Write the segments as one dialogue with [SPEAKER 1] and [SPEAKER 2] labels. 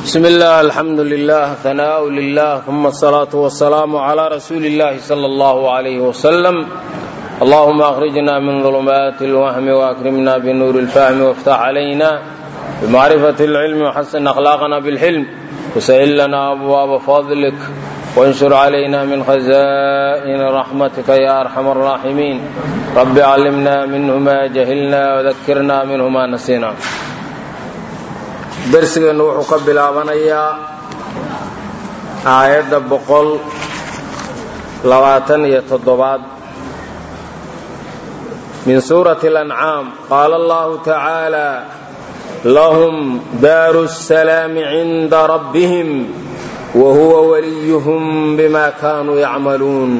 [SPEAKER 1] بسم الله الحمد لله ثناء لله ثم الصلاة والسلام على رسول الله صلى الله عليه وسلم اللهم أخرجنا من ظلمات الوهم وأكرمنا بنور الفهم وافتح علينا بمعرفة العلم وحسن أخلاقنا بالحلم وسهل لنا أبواب فضلك وانشر علينا من خزائن رحمتك يا أرحم الراحمين رب علمنا منه ما جهلنا وذكرنا منه ما نسينا darsigeennu wuxuu ka bilaabanayaa aayadda boqol labaatan iyo toddobaad min suurati alancaam qaala allahu tacaala lahum daaru salaami cinda rabbihim wa huwa waliyuhum bima kaanuu yacmaluun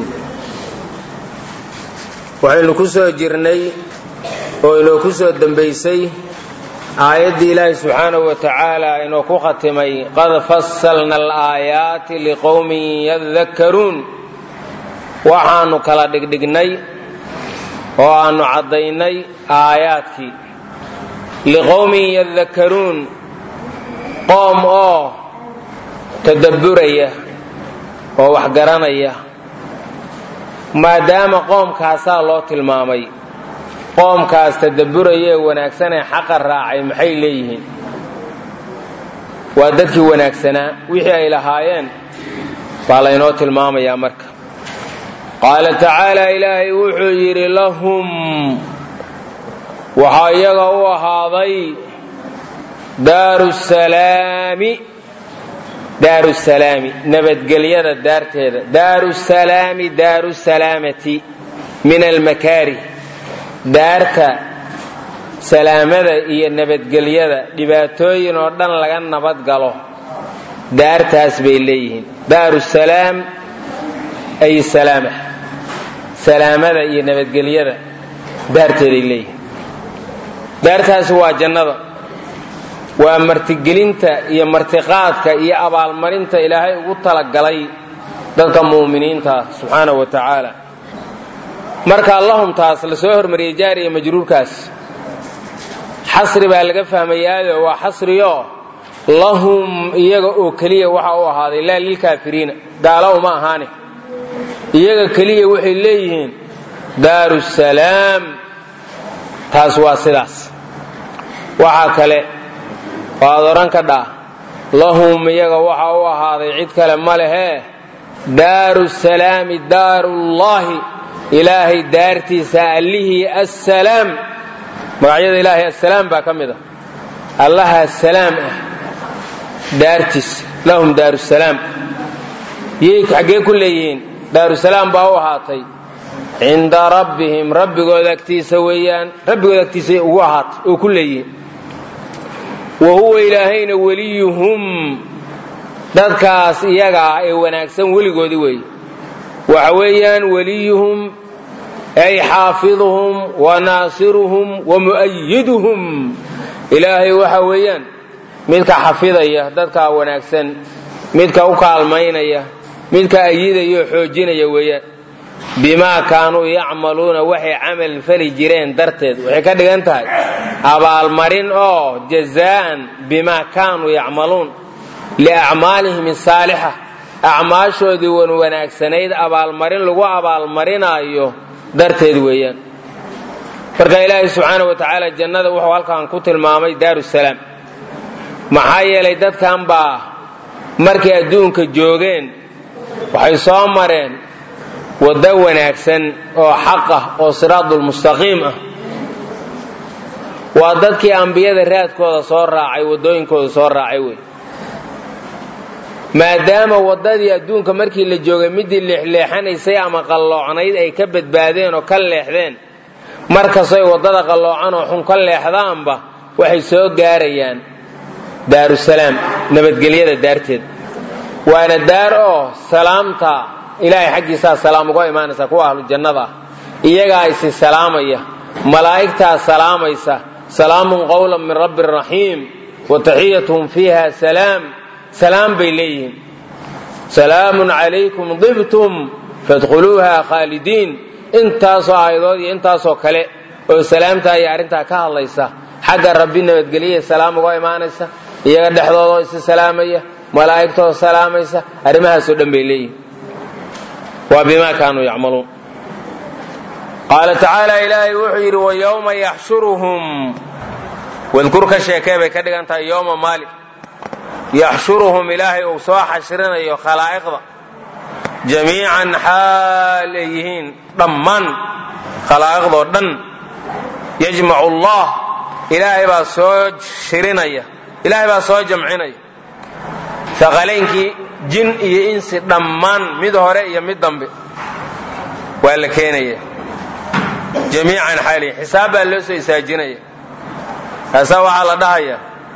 [SPEAKER 1] waxaynu ku soo jirnay oo inoo ku soo dembaysay aayaddii ilaahi subxaanahu wa tacaala inuu ku khatimay qad fasalna alaayaati liqowmin yadakkaruun waxaannu kala dhigdhignay oo aannu caddaynay aayaadkii liqowmin yadakkaruun qoom oo tadabburaya oo wax garanaya maadaama qoomkaasaa loo tilmaamay qoomkaas tadabburaya ee wanaagsanee xaqa raacay maxay leeyihiin waa dadkii wanaagsanaa wixii ay lahaayeen baa laynoo tilmaamayaa marka qaala tacaala ilaahay wuxuu yidhi lahum waxaa iyaga u ahaaday daaru salaami daaru salaami nabadgelyada daarteeda daaru salaami daaru salaamati min almakaarih daarta salaamada iyo nabadgelyada dhibaatooyin oo dhan laga nabad galo daartaas bay leeyihiin daaru salaam ay salaama salaamada iyo nabadgelyada daarteeday leeyihiin daartaasi waa jannada waa martigelinta iyo martiqaadka iyo abaalmarinta ilaahay ugu talagalay dadka mu'miniinta subxaanahu wa tacaala marka lahumtaas la soo hormariyey jaariya majruurkaas xasri baa laga fahmayaayo waa xasriyo lahum iyaga oo keliya waxa u ahaaday laa lilkaafiriina gaalo uma ahaane iyaga keliya waxay leeyihiin daaru salaam taas waa sidaas waxaa kale waad odhan ka dhaa lahum iyaga waxa u ahaaday cid kale ma lehee daaru salaami daarullaahi ilaahay daartiisa allihii assalaam magacyada ilaahay assalaam baa ka mid ah allaha salaam ah daartiisa lahum daarusalaam yay xaggee ku leeyihiin daarusalaam baa u ahaatay cinda rabbihim rabbigooda agtiisa weeyaan rabbigooda agtiisa ugu ahaatay oo ku leeyihiin wa huwa ilaahayna weliyuhum dadkaas iyaga ah ee wanaagsan weligoodii weeye waxa weeyaan weliyuhum ay xaafiduhum wa naasiruhum wa mu'ayiduhum ilaahay waxa weeyaan midka xafidaya dadkaa wanaagsan midka u kaalmaynaya midka ayidaya oo xoojinaya weeyaan bimaa kaanuu yacmaluuna waxay camal fali jireen darteed waxay ka dhigan tahay abaalmarin oo jazaa'an bimaa kaanuu yacmaluun liacmaalihim asaalixa acmaashoodii wan wanaagsanayd abaalmarin lagu abaalmarinaayo darteed weeyaan marka ilaahay subxaana wa tacaala jannada wuxuu halkan ku tilmaamay daaru salaam maxaa yeelay dadkan baa markay adduunka joogeen waxay soo mareen waddo wanaagsan oo xaq ah oo siraadulmustaqiim ah waa dadkii ambiyada raadkooda soo raacay waddooyinkooda soo raacay wey maadaama waddadii adduunka markii la joogay midii leexleexanaysay ama qalloocnayd ay ka badbaadeen oo ka leexdeen markastoy waddada qalloocan oo xun ka leexdaanba waxay soo gaarayaan daarusalaam nabadgelyada daarteed waana daar oo salaamta ilaahay xaggiisaa salaam uga imaanaysa kuwa ahlu jannada ah iyagaa isi salaamaya malaa'igtaa salaamaysa salaamun qowlan min rabbi raxiim wa taxiyatuhum fiiha salaam salaam bay leeyihiin salaamun calaykum dibtum fadkhuluuha khaalidiin intaasoo aayadood iyo intaasoo kale oo salaamtaa iyo arrintaa ka hadlaysa xagga rabbi nabadgelyaha salaam uga imaanaysa iyaga dhexdoodoo isi salaamaya malaa'igtoo salaamaysa arrimahaasoo dhan bay leeyihin waa bimaa kaanuu yacmaluun qaala tacaala ilaahay wuxuu yidhi wa yowma yaxshuruhum wadkur ka sheekee bay ka dhigan tahay yowma maalik yaxshuruhum ilaahay uu soo xashrinayo khalaa'iqda jamiican xaal ay yihiin dhammaan khalaa'iqdoo dhan yajmacu allah ilaahay baa soo shirinaya ilaahay baa soo jamcinaya aqalaynkii jin iyo insi dhammaan mid hore iyo mid dambe waa la keenaya jamiican xaalihi xisaab baa loo soo isaajinaya kaasaa waxaa la dhahaya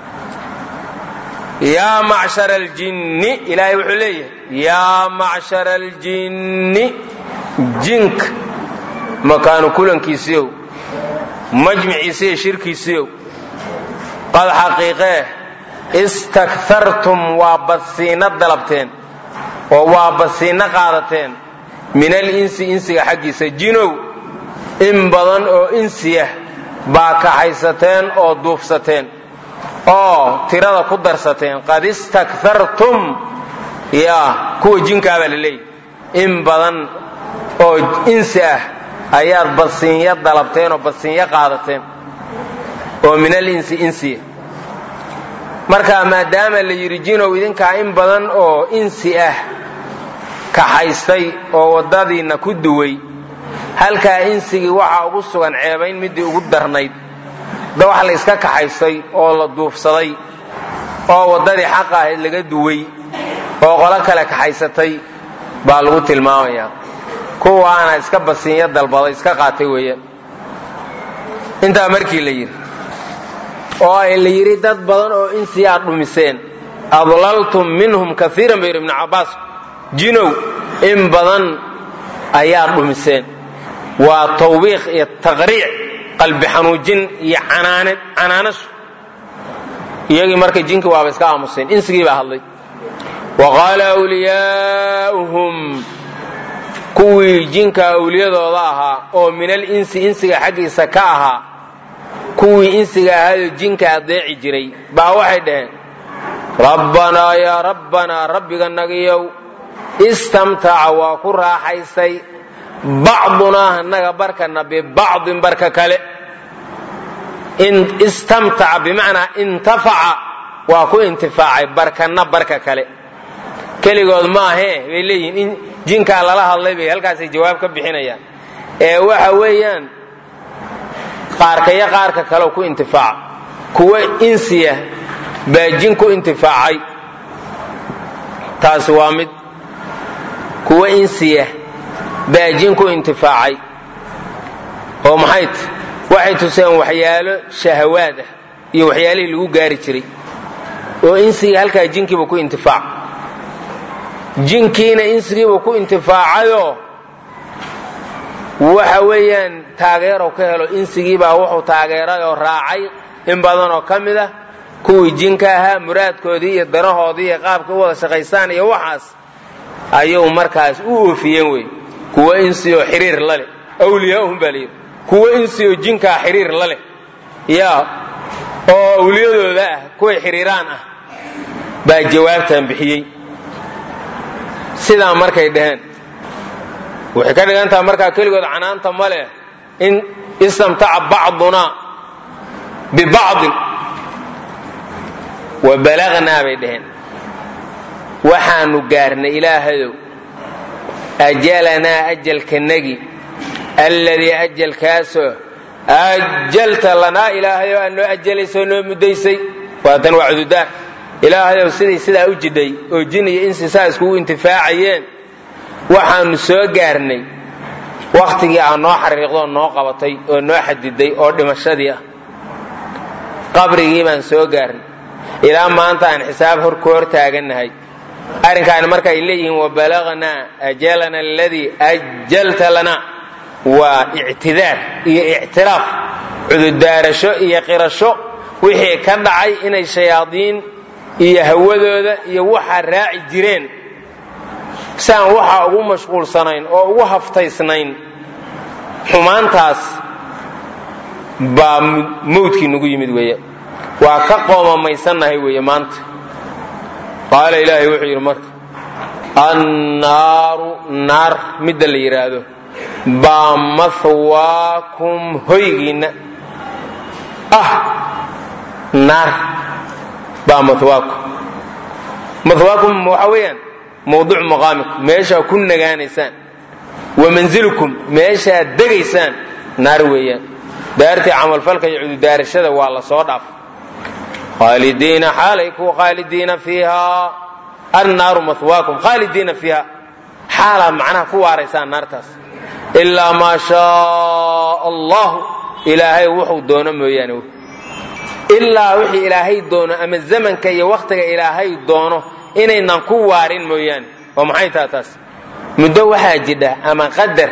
[SPEAKER 1] yaa macshara aljinni ilaahay wuxuu leeyahay yaa macshara aljinni jinka makaanu kulankiisiiow majmiciisiiyo shirkiisiiow qad xaqiiqee istakhartum waa badsiinno dalabteen oo waa badsiinno qaadateen min alinsi insiga xaggiisa jinow in badan oo insiyah baa kaxaysateen oo duufsateen oo tirada ku darsateen qad istakhartum yaa kuwa jinkaabaa la leeyahy in badan oo insi ah ayaad badsiinyo dalabteen oo badsiinyo qaadateen oo min alinsi insiya marka maadaama la yidhi jinow idinkaa in badan oo insi ah kaxaystay oo waddadiinna ku duway halkaa insigii waxaa ugu sugan ceebayn midii ugu darnayd da wax la yska kaxaystay oo la duufsaday oo waddadii xaqa ahayd laga duway oo qolo kale kaxaysatay baa lagu tilmaamayaa kuwaana iska basiinyo dalbaday iska qaatay weeyaan intaa markii la yidhi oo ay la yidhi dad badan oo insi aad dhumiseen adlaltum minhum kaiiran ba yidhi ibnu cabbaas jinow in badan ayaad dhumiseen waa tawbiiq iyo taqriic qalbi xanuujin iyo canaanashu iyagii marka jinkii waaba iska aamuseen insigii baa hadlay wa qaala wliyaauhum kuwii jinka awliyadooda ahaa oo min alinsi insiga xaggiisa ka ahaa kuwii insiga ahaayoo jinka adeeci jiray baa waxay dhaheen rabbanaa yaa rabbanaa rabbiga nagiyow istamtaca waa ku raaxaystay bacdunaa annaga barkana bibacdin barka kale istamtaca bimacnaa intafaca waa ku intifaacay barkanna barka kale keligood maahee bay leeyihiin in jinkaa lala hadlay bay halkaasay jawaab ka bixinayaan ee waxa weeyaan qaarkaya qaarka kale ku intifaaca kuwa insiya baa jin ku intifaacay taasi waa mid kuwa insiya baa jin ku intifaacay oo maxay t waxay tuseen waxyaalo shahawaad ah iyo waxyaalihii lagu gaari jiray oo insigii halkaa jinkiiba ku intifaac jinkiina insigiiba ku intifaacayoo waxa weeyaan taageerow ka helo insigiibaa wuxuu taageeray oo raacay in badanoo ka mid ah kuwii jinka ahaa muraadkoodii iyo danahoodii iyo qaabka u wada shaqaystaan iyo waxaas ayuu markaas u oofiyeen wey kuwa insioo xiriir la leh awliyaahum baa layidhi kuwa insioo jinkaa xiriir la leh yaa oo awliyadooda ah kuway xiriiraan ah baa jawaabtan bixiyey sidaa markay dhaheen waxay ka dhigan taha markaa keligood canaanta ma leh in istamtaca bacdunaa bibacdin wa balagnaa bay dhaheen waxaanu gaarnay ilaahayow ajalanaa ajalkanagi alladii ajalkaasoo ajalta lanaa ilaahayow aad noo ajalaysoo noo muddaysay waatan waa cududaar ilaahayow siday sidaa u jidhay oo jin iyo insi saa iskugu intifaacayeen waxaanu soo gaarnay wakhtigii aad noo xariiqdoo noo qabatay oo noo xadiday oo dhimashadii ah qabrigii baan soo gaarnay ilaa maanta aan xisaab hor ku hor taagannahay arrinkaani marka ay leeyihiin wabalagnaa ajalana aladii ajalta lana waa ictidaar iyo ictiraaf cududaarasho iyo qirasho wixii ka dhacay inay shayaadiin iyo hawadooda iyo waxaa raaci jireen siaan waxaa ugu mashquulsanayn oo ugu haftaysnayn xumaantaas baa mawdkii nagu yimid weeya waa ka qoomamaysannahay weeye maanta qaala ilaahay wuxuu yidhi marka annaaru naar midda la yidhaahdo baa mahwaakum hoygiinna ah naar baa mahwaakum mahwaakum waxa weeyaan mawduuc maqaamikum meeshaa ku nagaanaysaan wa manzilukum meeshaad degaysaan naar weeyaan daartii camalfalka iyo cududaarashada waa la soo dhaaf khaalidiina xaalay ku khaalidiina fiiha annaaru mahwaakum khaalidiina fiiha xaalaa macnaha ku waaraysaan naartaas ilaa maa shaa allahu ilaahay wuxuu doono mooyaane ilaa wixii ilaahay doono ama zamanka iyo wakhtiga ilaahay doono inaynan ku waarin mooyaane oo maxay taha taas muddo waxaa jidha ama qadar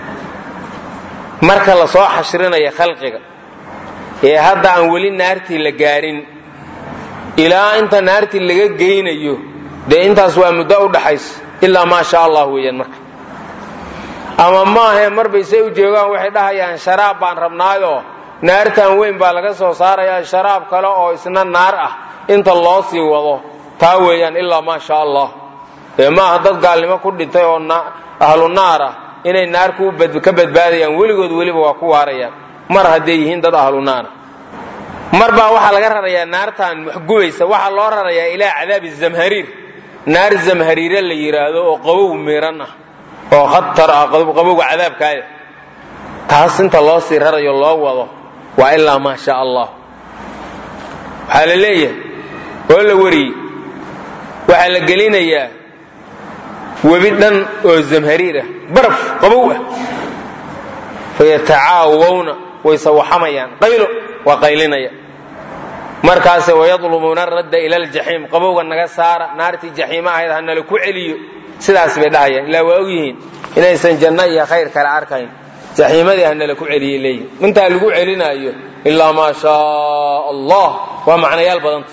[SPEAKER 1] marka la soo xashrinayo khalqiga ee hadda aan weli naartii la gaarin ilaa inta naartii laga geynayo dee intaas waa muddo u dhaxaysa ilaa maa sha allah weeyaan marka ama maahae marbay say u joogaan waxay dhahayaan sharaab baan rabnaayoo naartan weyn baa laga soo saarayaa sharaab kale oo isna naar ah inta loo sii wado taa weeyaan ilaa maa sha allah ee maaha dad gaalnimo ku dhintay oo ahlu naar ah inay naar ka badbaadayaan weligood weliba waa ku waarayaan mar hadday yihiin dad ahlu naara mar baa waxaa laga rarayaa naartan waxgubaysa waxaa loo rarayaa ilaa cadaabi zamhariir naar zamhariire la yidhaahdo oo qabow miiran ah oo khatar ah qabowga cadaabkaaya taas inta loo sii rarayo loo wado waa ilaa maa sha allah waxaa la leeyahay oo la wariyey waxaa la gelinayaa webi dhan oo zamhariir ah baraf qabow ah fayatacaawawna way sawaxamayaan qaylo waa qaylinaya markaase wayadlumuuna radda ila aljaxiim qabowga naga saara naartii jaxiima ahayd ha nala ku celiyo sidaas bay dhahayaan ilaa waa ogyihiin inaysan janno iyo khayr kale arkayn jaxiimadii ha nala ku celiyay leeyihin intaa lagu celinaayo ilaa maa shaa allah waa macnayaal badanta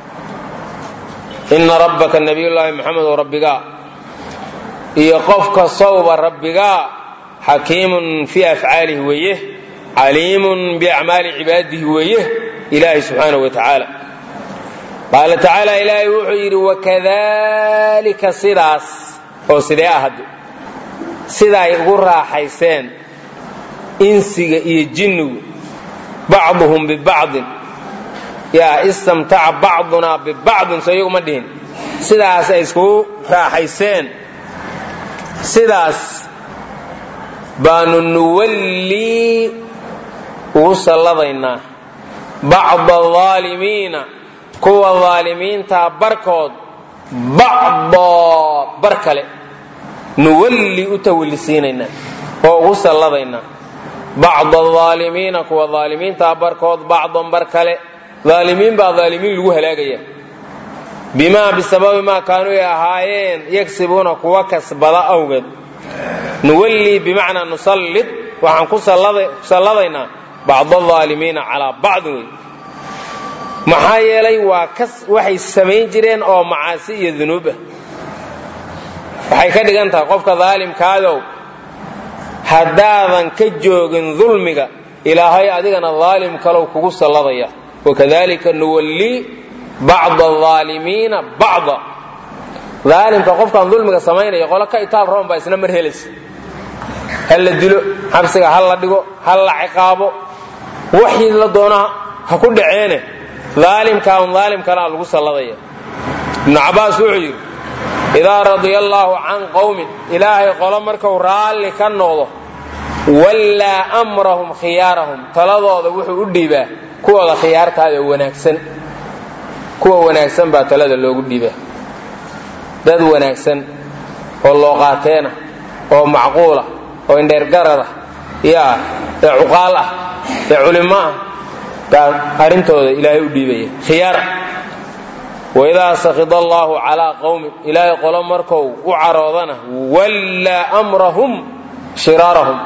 [SPEAKER 1] ina rabbaka nabiyullaahi maxamed oo rabbigaa iyo qofka sawba rabbigaa xakiimun fii afcaalihi weeye caliimun biacmaali cibaadihi weeye ilaahi subxaanahu wa tacaala qaala tacaala ilaahay wuxuu yidhi wakadalika sidaas oo sidee ahad sidaay ugu raaxayseen insiga iyo jinnigu bacduhum bibacdin yaa istamtaca bacdunaa bibacdin soo iyagu ma dhihin sidaas ay iskugu raaxayseen sidaas baanu nuwallii ugu salladaynaa bacda aalimiina kuwa aalimiintaa barkood bacdoo bar kale nuwallii u tawallisiinaynaa oo ugu salladaynaa bacda aalimiina kuwa aalimiintaa barkood bacdan bar kale aalimiin baa aalimiin lagu halaagaya bimaa bisababi maa kaanuu ay ahaayeen yagsibuuna kuwa kasbada awgeed nuwallii bimacnaa nusallid waxaan ku salladaynaa bacda aalimiina calaa bacdin wey maxaa yeelay waa waxay samayn jireen oo macaasi iyo dunuub ah waxay ka dhigan tahay qofka daalimkaadow haddaadan ka joogin dulmiga ilaahay adigana daalim kalow kugu salladaya wakadalika nuwallii bacda aalimiina bacda daalimka qofkaan dulmiga samaynaya qolo ka itaal roon baa isna mar helaysa ha la dilo xabsiga ha la dhigo ha la ciqaabo waxii la doonaa ha ku dhaceene daalimkaan daalim kalaa lagu salladaya ibnu cabbaas wuxuu yidhi idaa radiya allaahu can qowmin ilaahay qolo markuu raalli ka noqdo wallaa amrahum khiyaarahum taladooda wuxuu u dhiibaa kuwooda khiyaartaada wanaagsan kuwa wanaagsan baa talada loogu dhiibaa dad wanaagsan oo looqaateena oo macquula oo indheergarada yaa ee cuqaal ah ee culimo ah baa arrintooda ilaahay u dhiibaya khiyaar waidaa sakida allaahu calaa qowmin ilaahay qolo markou u caroodana wallaa amrahum shiraarahum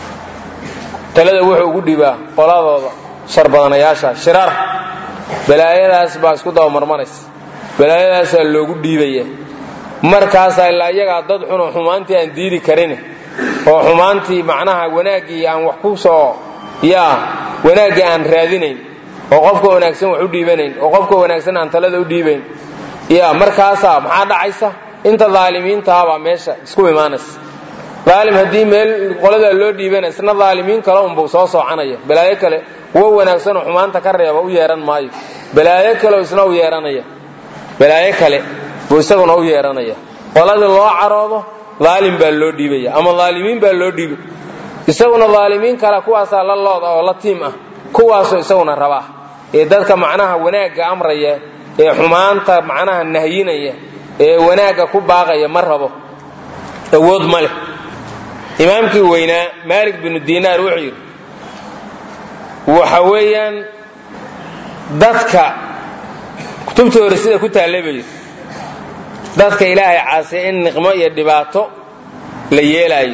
[SPEAKER 1] talada wuxuu ugu dhibaa qoladooda shar badanayaasha shiraar balaayadaas baa isku dabamarmanaysa balaayadaasaa loogu dhiibaya markaasaa ilaa iyagaa dad xunoo xumaantii aan diidi karin oo xumaantii macnaha wanaaggii aan wax ku soo yaa wanaaggii aan raadinayn oo qofka wanaagsan wax u dhiibanayn oo qofka wanaagsan aan talada u dhiibayn ya markaasaa maxaa dhacaysa inta daalimiintahabaa meesha isku imaanaysa daalim haddii meel qoladaa loo dhiibana isna daalimiin kale unbuu soo soocanaya balaayo kale kuwo wanaagsanoo xumaanta ka reeba u yeehan maayo balaayo kaleo isna u yeehanaya balaayo kale buu isaguna u yeehanaya qoladii loo caroodo daalim baa loo dhiibaya ama daalimiin baa loo dhiibay isaguna daalimiin kale kuwaasaa la looda oo la tiim ah kuwaasoo isaguna rabaa ee dadka macnaha wanaagga amraya ee xumaanta macnaha nahyinaya ee wanaagga ku baaqaya ma rabo awood ma leh imaamkii weynaa maalik binu dinaar wuxuu yidhi waxa weeyaan dadka kutubta hore sida ku taallay buu yidhi dadka ilaahay caasiya in niqmo iyo dhibaato la yeelaayo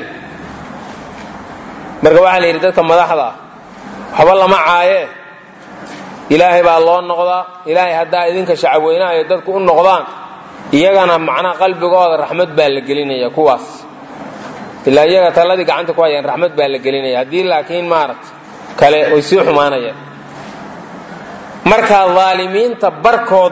[SPEAKER 1] marka waxaa la yidhi dadka madaxda ah waxba lama caayee ilaahay baa loo noqdaa ilaahay haddaa idinka shacabweynaha iyo dadku u noqdaan iyagana macnaha qalbigooda raxmad baa la gelinaya kuwaas ilaa iyaga taladii gacanta ku hayaan raxmad baa la gelinaya haddii laakiin maaragta kale way sii xumaanayaan marka daalimiinta barkood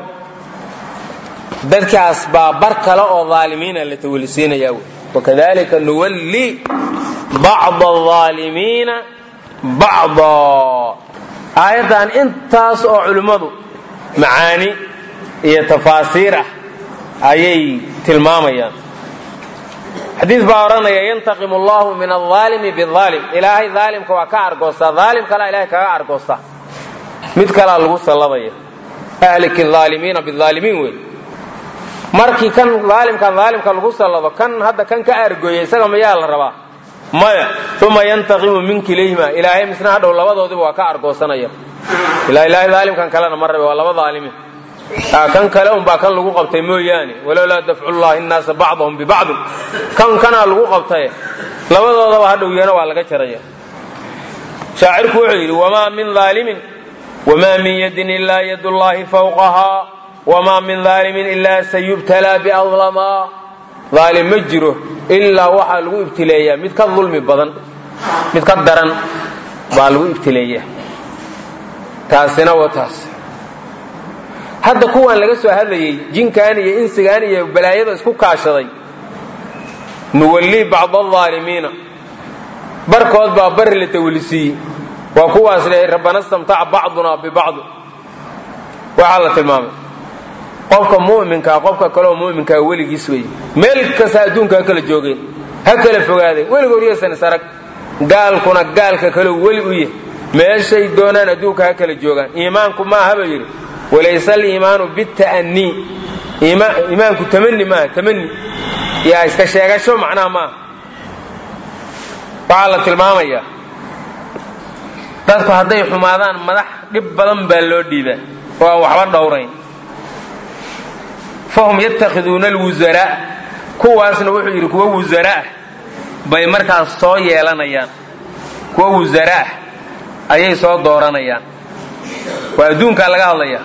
[SPEAKER 1] dadkaas baa bar kale oo daalimiina la tawalisiinaya wy wakadalika nuwalli bacda aalimiina bacda aayaddan intaas oo culimmadu macaani iyo tafaasiir ah ayay tilmaamayaan xadiid baa odhanaya yantaqimu allahu min alaalimi biaalim ilaahay aalimka waa ka argoostaa aalim kalea ilahay kaga argoostaa mid kalaa lagu salladaya ahliki aalimiina biaalimiin wey markii kan aalimkan aalimka lagu sallado kan hadda kan ka argooya isaga mayaa la rabaa maya uma yantaqimu min kilayhima ilaahay misna hadhow labadoodiba waa ka argoosanaya ilaa ilaahay aalimkan kalena ma rabe waa laba aalimiin kan kale unbaa kan lagu qabtay mooyaane walowlaa dafcullahi nnaasa bacdahum bibacdin kan kanaa lagu qabtaye labadoodaba hadhow yana waa laga jaraya shaacirku wuxuu yidhi wamaa min aalimin wamaa min yadin ilaa yad llahi fawqahaa wamaa min aalimin ilaa sayubtalaa biadlamaa aalim ma jiro ilaa waxaa lagu ibtileeyaa mid ka dulmi badan mid ka daran baa lagu ibtileeyaa taasina waa taas hadda kuwaan laga soo hadlayey jinkan iyo insigan iyo balaayada isku kaashaday nuwallii bacda alaalimiina barkood baa bari la tawlisiiyey waa kuwaas lehay rabbana stamtaca bacduna bibacdi waxaa la tilmaamay qofka mu'minkaa qofka kaleoo mu'minkaa weligiis wey meel kasta adduunka ha kala joogeen ha kala fogaadeen weligood yaysan isarag gaalkuna gaalka kaleo weli u yahy meeshay doonaan adduunka ha kala joogaan iimaanku maaha ba yidhi walayse aliimaanu bita'anii iimaanku tamani maaha tamani yaa iska sheegasho macnaha maaha waxaa la tilmaamayaa dadku hadday xumaadaan madax dhib badan baa loo dhiibaa oo aan waxba dhowrayn fahum yatakhiduuna alwusaraa kuwaasna wuxuu yidhi kuwa wusaraah bay markaas soo yeelanayaan kuwa wusaraah ayay soo dooranayaan waa adduunkaa laga hadlaya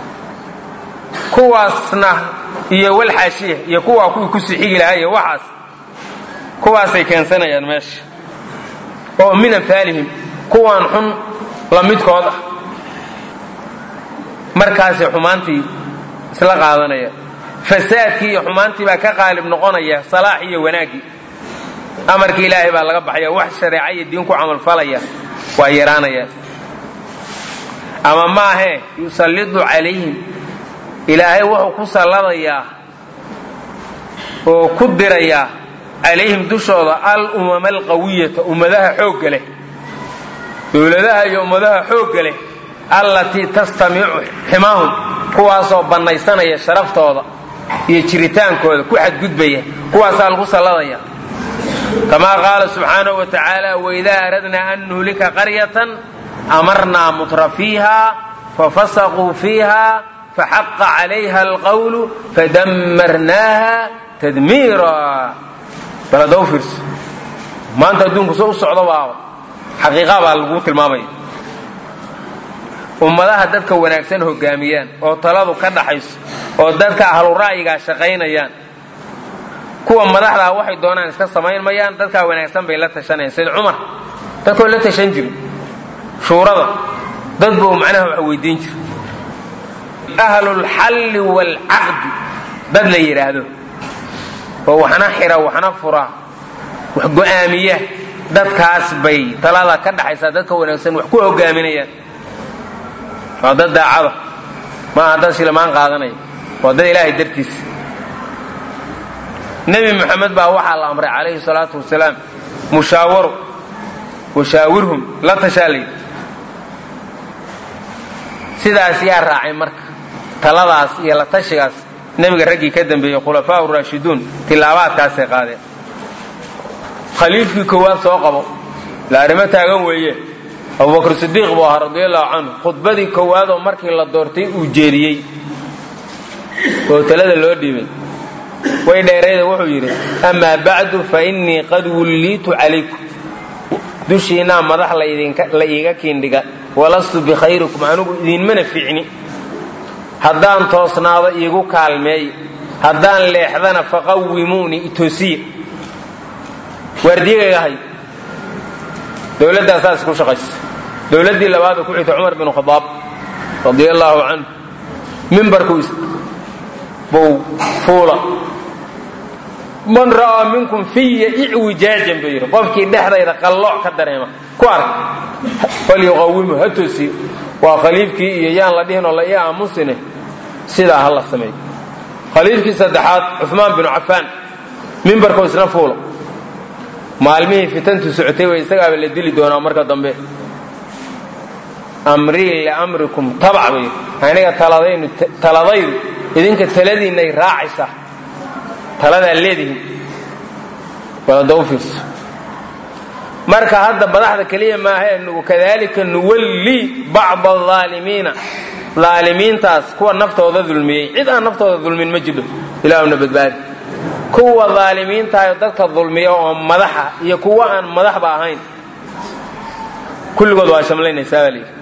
[SPEAKER 1] kuwaasna iyo walxaashiya iyo kuwaa kuwii ku sixigi lahaa iyo waxaas kuwaasay keensanayaan meesha oo min amfaalihim kuwaan xun la midkood ah markaasay xumaantii isla qaadanaya fasaadkii iyo xumaantii baa ka qaalib noqonaya salaax iyo wanaaggii amarkii ilaahay baa laga baxaya wax shareeca iyo diin ku camalfalaya waa yaraanaya ama maahee yusallidu calayhim ilaahay wuxuu ku salladayaa oo ku dirayaa calayhim dushooda al umama alqawiyata ummadaha xoogga leh dowladaha iyo ummadaha xoogga leh allatii tastamicu ximaahum kuwaasoo bannaysanaya sharaftooda iyo jiritaankooda ku xadgudbaya kuwaasaa lagu salladaya kamaa qaala subxaanahu wa tacaala waidaa aradnaa an nuhlika qaryatan amarnaa mutra fiiha fafasaquu fiiha faxaqa calayha alqawlu fadammarnaaha tadmiira bal hadda u fiirso maanta adduunku soo u socdo baaba xaqiiqa baa lagu tilmaamaya ummadaha dadka wanaagsan hogaamiyaan oo taladu ka dhaxayso oo dadka ahlu ra'yigaa shaqaynayaan kuwa madaxdaa waxay doonaan iska samayn mayaan dadkaa wanaagsan bay la tashanayaan sayd cumar dadkoo la tashan jiri shuurada dad buu macnaha wax weydiin jira ahlulxalli waalcaqdi dad la yidhaahdo oo waxna xira waxna fura wax go'aamiya dadkaas bay talada ka dhaxaysaa dadka wanaagsan wax ku hogaaminayaan waa dad daacada maaha dad shilmaan qaadanaya waa dad ilaahay dartiisa nebi moxamed baa waxaa la amray calayhi salaatu wasalaam mushaawaro washaawirhum la tashaalay sidaas yaa raacay marka taladaas iyo la tashigaas nebiga raggii ka dambeeyey khulafaa raashiduun tilaabaadkaasay qaadeen khaliifkii koowaad soo qabo la arrimo taagan weeye abubakr sidiiq buu ahaa radiallahu canhu khudbadii koowaadoo markii la doortay uu jeediyey oo talada loo dhiibay way dheerayda wuxuu yidhi amaa bacdu fa innii qad wulliitu calaykum dushiinaa madax la iiga kiindhiga walastu bikhayrikum anigu idinmana fiicni haddaan toosnaado iigu kaalmeey haddaan leexdana faqawimuunii itoosiya waardiyagayga hay dowladdaa saas ku shaqaysa dowladdii labaad ku xigta cumar bin khadaab radia allaahu canhu mimbarku buu fuula man ra'aa minkum fiya icwijaajan buu yidhi qofkii dhexdayda qallooc ka dareema ku ark falyuqawimu ha toosiyo waa khaliifkii iyo yaan la dhihin oo la ii aamusine sidaa ha la sameeyo khaliifkii saddexaad cumaan binu cafaan mimbarkuu isna fuula maalmihii fitantu socotay way isagaaba la dili doonaa marka dambe amrii liamrikum tabac bay aniga taladaynu taladaydu idinka taladiinnay raacaysaa taladaa leedihin balada u fiirso marka hadda madaxda keliya maaha nugu kadalika nuwallii bacda aalimiina aalimiintaas kuwa naftooda dulmiyey cid aan naftooda dulmin ma jidho ilaahuna badbaadi kuwa aalimiintahayo dadka dulmiya oo madaxa iyo kuwa aan madaxba ahayn kulligood waa shamlaynaysaa baa layidhi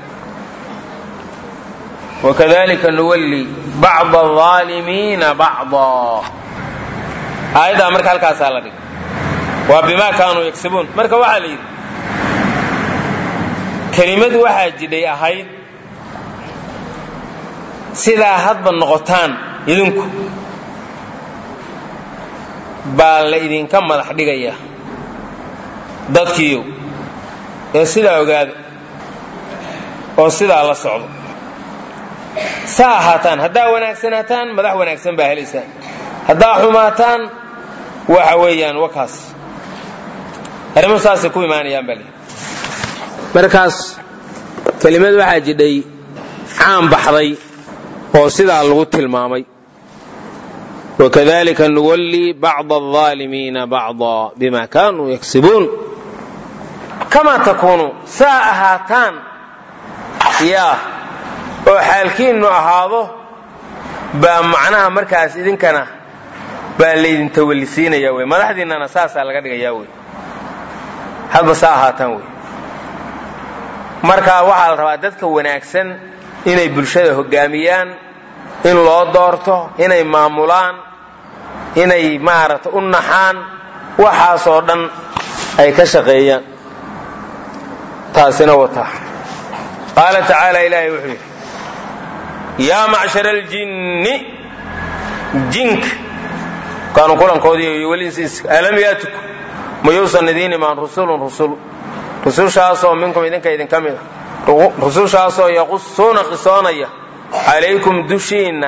[SPEAKER 1] wakadalika nuwallii bacda aalimiina bacda aayaddaa marka halkaasaa la dhigay waa bimaa kaanuu yagsibuun marka waxaa la yidhi kelimadu waxaa jidhay ahayd sidaa hadba noqotaan idinku baa la idinka madax dhigaya dadkiiyow ee sidaa ogaada oo sidaa la socdo saa ahaataan haddaa wanaagsanaataan madax wanaagsan baa helaysaan haddaa xumaataan waxa weeyaan wakaas arrimuhu saasay ku imaanayaan baa leeyi markaas kelimad waxaa jidhay caan baxday oo sidaa lagu tilmaamay wakadalika nuwallii bacda alaalimiina bacda bima kaanuu yaksibuun kamaa takuunuu saa ahaataan yaa oo xaalkiinnu ahaado baa macnaha markaas idinkana baa laydin tawallisiinaya wey madaxdiinnana saasaa laga dhigayaa wey hadba saa ahaataan wey marka waxaa la rabaa dadka wanaagsan inay bulshada hoggaamiyaan in loo doorto inay maamulaan inay maaragta u naxaan waxaasoo dhan ay ka shaqeeyaan taasina wataa qaala tacaala ilaahay wuxuu yidhi yaa macshar aljinni jinka kaanu kulankoodii welinsiis alam yaatiku mayuusan idiin imaan rusulun rusul rusushaasoo minkum idinka idinka mid a rusushaasoo yaqusuuna qisoonaya calaykum dushiinna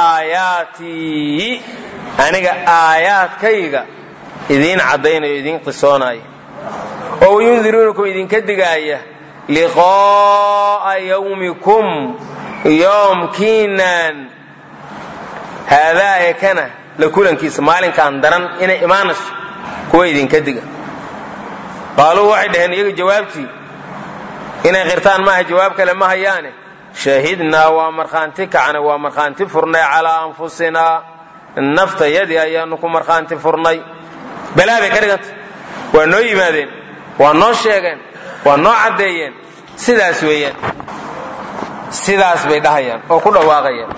[SPEAKER 1] aayaatii aniga aayaadkayga idiin caddaynayo idiin qisoonaya oo wayundiruunakum idinka digaaya liqaa'a yawmikum yoomkiinaan haadaa ee kana la kulankiisa maalinkaan daran inay imaanayso kuwa idinka diga qaaluu waxay dhaheen iyaga jawaabtii inay qirtaan maaha jawaab kale ma hayaane shahidnaa waa markhaanti kacnay waa markhaanti furnay calaa anfusinaa naftayadii ayaanu ku markhaanti furnay balaa bay ka dhiganta waa noo yimaadeen waa noo sheegeen waa noo caddeeyeen sidaas weeyaan sidaas bay dhahayaan oo ku dhawaaqayaan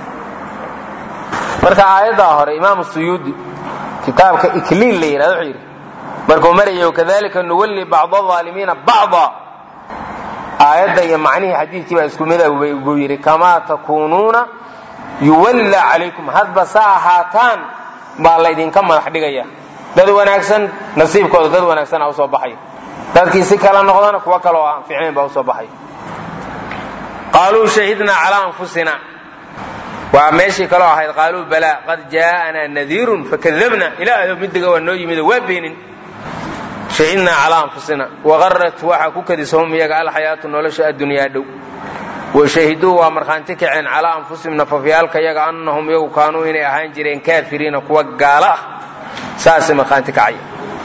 [SPEAKER 1] marka aayaddaa hore imaamu suyuudi kitaabka ikliil la yidhahdo wuxuu yidhi markuu marayay wakadalika nuwalli bacda aalimiina bacda aayadda iyo macnihii xadiidkii baa isku mid buu yidhi kamaa takuunuuna yuwallaa calaykum hadba sa ahaataan baa laydinka madax dhigaya dad wanaagsan nasiibkooda dad wanaagsan a usoo baxaya dadkii si kala noqdana kuwo kaloo aan fiicnayn baa usoo baxaya qaaluu shahidnaa calaa anfusina waa meeshii kaloo ahayd qaaluu balaa qad jaa'anaa nadiirun fakadabna ilaahay midiga waa noo yimido waa beenin shahidnaa calaa anfusina waqarat waxaa ku kadisahum iyaga alxayaatu nolosha addunyaa dhow washahiduu waa markhaanti kaceen calaa anfusihim nafafyaalka iyaga annahum iyagu kaanuu inay ahaan jireen kaafiriina kuwa gaalo ah saasay markhaanti kacaya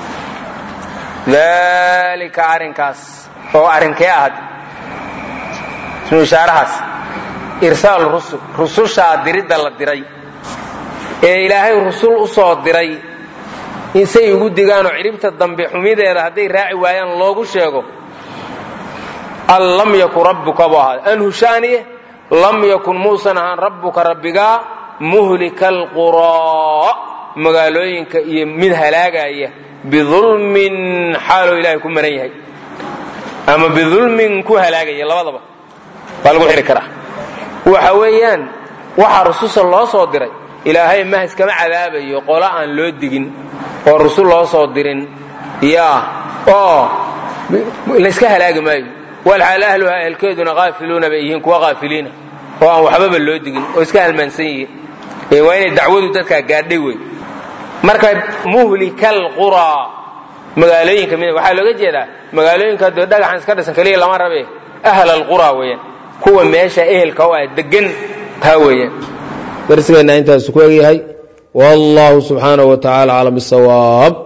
[SPEAKER 1] dalika arrinkaas oo arrinkee ahad ismu ishaarahaas irsaal rusul rusushaa diridda la diray ee ilaahay rusul u soo diray insay ugu digaanoo cidhibta dambe xumideeda hadday raaci waayaan loogu sheego an lam yakun rabbuka buu ahaada an hushaaniye lam yakun muusan ahaan rabbuka rabbigaa muhlika alquraa magaalooyinka iyo mid halaagaya bidulmin xaaloo ilaahay ku maran yahay ama bidulmin ku halaagaya labadaba waa lagu xiri karaa waxa weeyaan waxaa rususha loo soo diray ilaahay mahas kama cadaabayo qola aan loo digin oo rusul loo soo dirin yaa oo layska halaagi maayo walxaal ahluha ehelkeeduna qaafiluuna bay yihiin kuwa qaafiliina oo aan waxbaba loo digin oo iska halmaansan yihiin waa inay dacwadu dadkaa gaadhay wey marka muhlikal quraa magaalooyinka mid waxaa looga jeedaa magaalooyinka dee dhagaxan iska dhisan keliya lama rabe ahl alquraa weeyaan kuwa meesha ehelka u ah degan taa weeyaan darsigeenna intaas ku egyahay wallahu subxaanahu wa tacaala aclam bisawaab